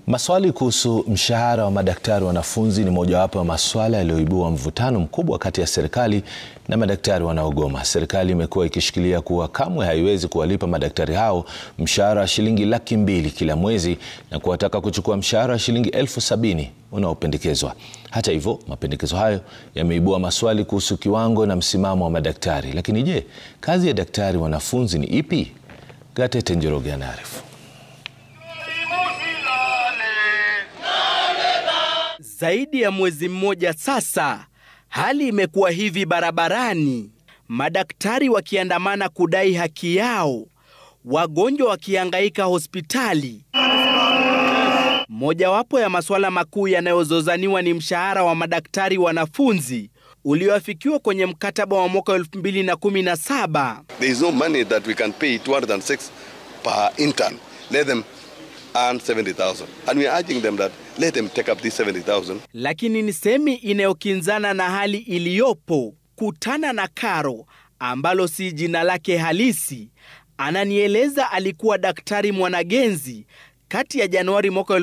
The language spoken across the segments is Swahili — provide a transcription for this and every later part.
Maswali kuhusu mshahara wa madaktari wanafunzi ni mojawapo ya masuala yaliyoibua mvutano mkubwa kati ya serikali na madaktari wanaogoma. Serikali imekuwa ikishikilia kuwa kamwe haiwezi kuwalipa madaktari hao mshahara wa shilingi laki mbili kila mwezi na kuwataka kuchukua mshahara wa shilingi elfu sabini unaopendekezwa. Hata hivyo, mapendekezo hayo yameibua maswali kuhusu kiwango na msimamo wa madaktari. Lakini je, kazi ya daktari wanafunzi ni ipi? Gatete Njoroge anaarifu. Zaidi ya mwezi mmoja sasa, hali imekuwa hivi barabarani, madaktari wakiandamana kudai haki yao, wagonjwa wakihangaika hospitali. Mojawapo ya masuala makuu yanayozozaniwa ni mshahara wa madaktari wanafunzi ulioafikiwa kwenye mkataba wa mwaka 2017. There is no money that we can pay 206 per intern. Let them earn 70,000. And we are urging them that let them take up this 70,000. Lakini ni semi inayokinzana na hali iliyopo. Kutana na Karo ambalo si jina lake halisi, ananieleza alikuwa daktari mwanagenzi kati ya Januari mwaka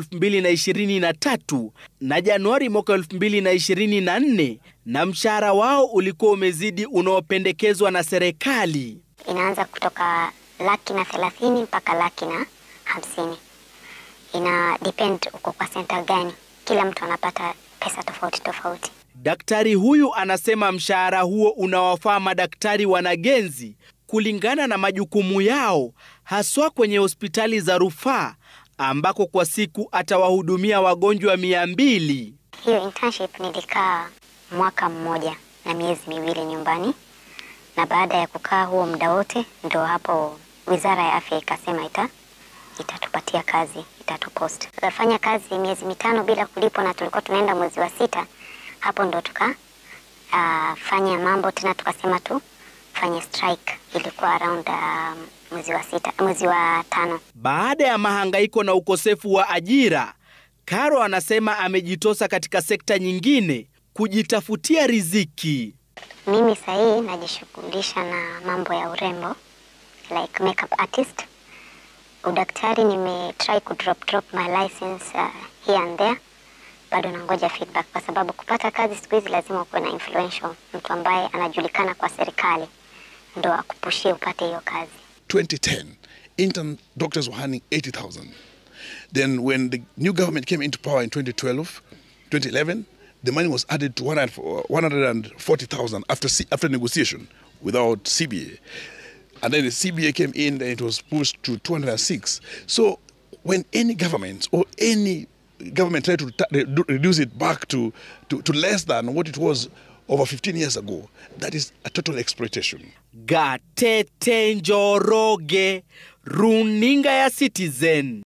2023 na Januari mwaka 2024 na mshahara wao ulikuwa umezidi unaopendekezwa na serikali. Inaanza kutoka laki na thelathini mpaka laki na hamsini. Ina depend uko kwa senta gani. Kila mtu anapata pesa tofauti tofauti. Daktari huyu anasema mshahara huo unawafaa madaktari wanagenzi kulingana na majukumu yao, haswa kwenye hospitali za rufaa ambako kwa siku atawahudumia wagonjwa mia mbili. Hiyo internship nilikaa mwaka mmoja na miezi miwili nyumbani, na baada ya kukaa huo muda wote, ndo hapo wizara ya afya ikasema ita itatupatia kazi, itatupost. Tukafanya kazi miezi mitano bila kulipwa, na tulikuwa tunaenda mwezi wa sita, hapo ndo tuka uh, fanya mambo tena, tukasema tu fanye strike. Ilikuwa around uh, mwezi wa sita, mwezi wa tano. Baada ya mahangaiko na ukosefu wa ajira, Karo anasema amejitosa katika sekta nyingine kujitafutia riziki. Mimi sahii najishughulisha na mambo ya urembo like makeup artist. Udaktari nime try ku drop drop my license uh, here and there, bado nangoja feedback, kwa sababu kupata kazi siku hizi lazima ukuwe na influential, mtu ambaye anajulikana kwa serikali ndo akupushie upate hiyo kazi. 2010, intern doctors were earning 80,000. Then when the new government came into power in 2012, 2011, the money was added to 140,000 after, C- after negotiation without CBA. And then the CBA came in and it was pushed to 206. So when any government or any government tried to ta- redu- reduce it back to, to, to less than what it was over 15 years ago, that is a total exploitation. Gatete Njoroge, runinga ya Citizen.